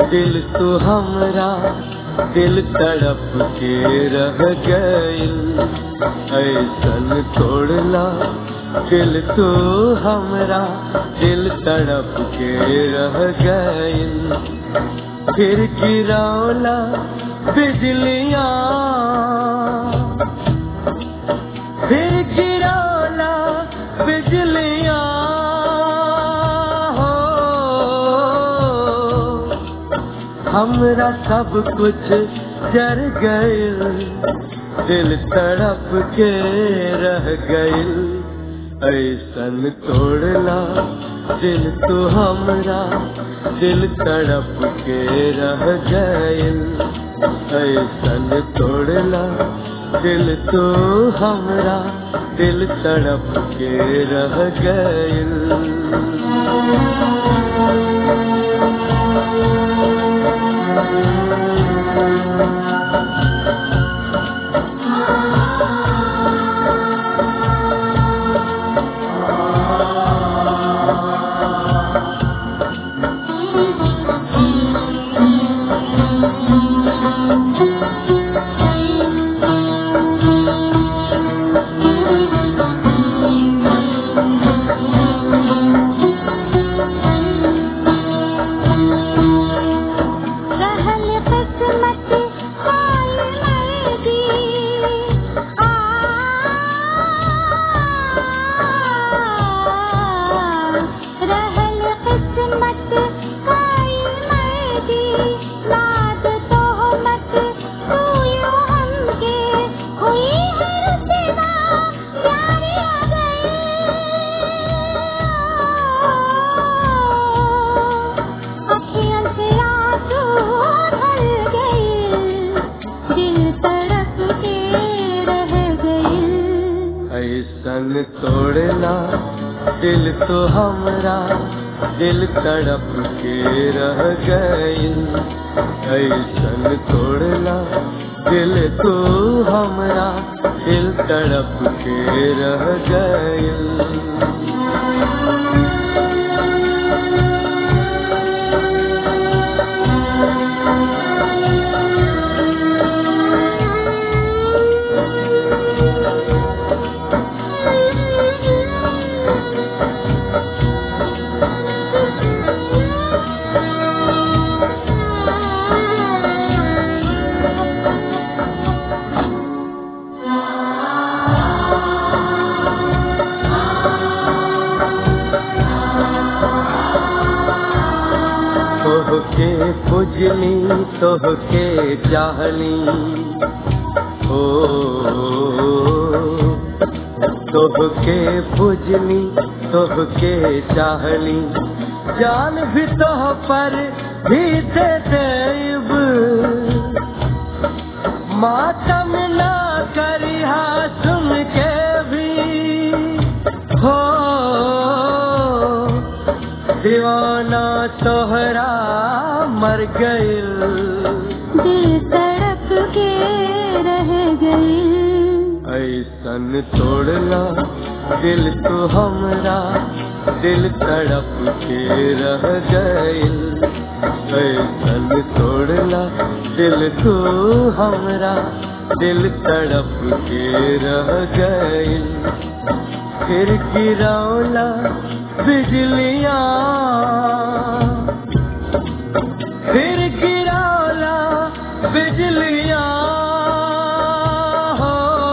दिल तू हमरा दिल तड़प के रह गइल ऐसन तोड़ला दिल तू हमरा दिल तड़प के रह गइल फिर गिरौला बिजलियां फिर गिरौला बिजलियां हो हमरा सब कुछ जर गइल दिल तड़प के रह गइल ऐसन तोड़ला दिल तू हमरा दिल तड़प के रह गइल ऐसन तोड़ला दिल तू हमरा दिल तड़प के रह गइल रहल किस्मत हाय मर्दी आ रहल किस्मत हाय मर्दी नाद तोहमत तू यो हमके हुई हर सिवा प्यारी आ गई अखियन से आंसू ढल गए दिल तड़प के रह गए ऐसन तोड़ला दिल तो हमरा दिल तड़प के रह गइल ऐसन तोड़ला दिल तो हमरा दिल तड़प के रह गइल तोहके पुजली तोहके चाहली ओ तोहके पुजली तोहके चाहली जान भी तोह पर भी दे देब मातम ना करिहा सुन के भी हो दीवाना तोहरा मर गइल दिल तड़प के रह गए ऐसन तोड़ला दिल तो हमरा दिल तड़प के रह गइल ऐसन तोड़ला दिल तो हमरा दिल तड़प के रह गइल फिर गिरौला बिजलियां फिर गिरौला बिजलियां हो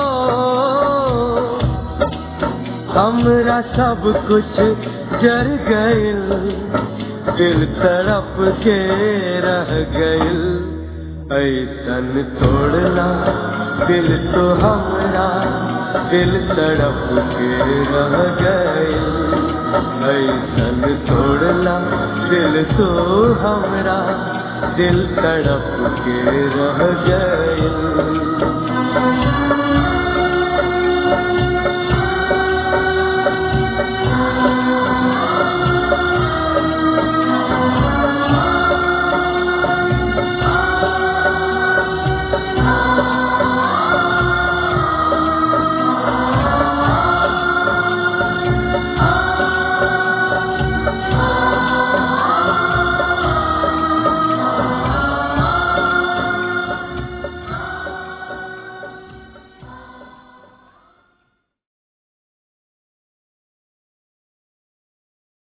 हमरा सब कुछ जर गइल दिल तड़प के रह गइल ऐसन तोड़ला दिल तो हमरा दिल तड़प के रह गइल ऐसन तोड़ला दिल तो हमरा दिल तड़प के रह गइल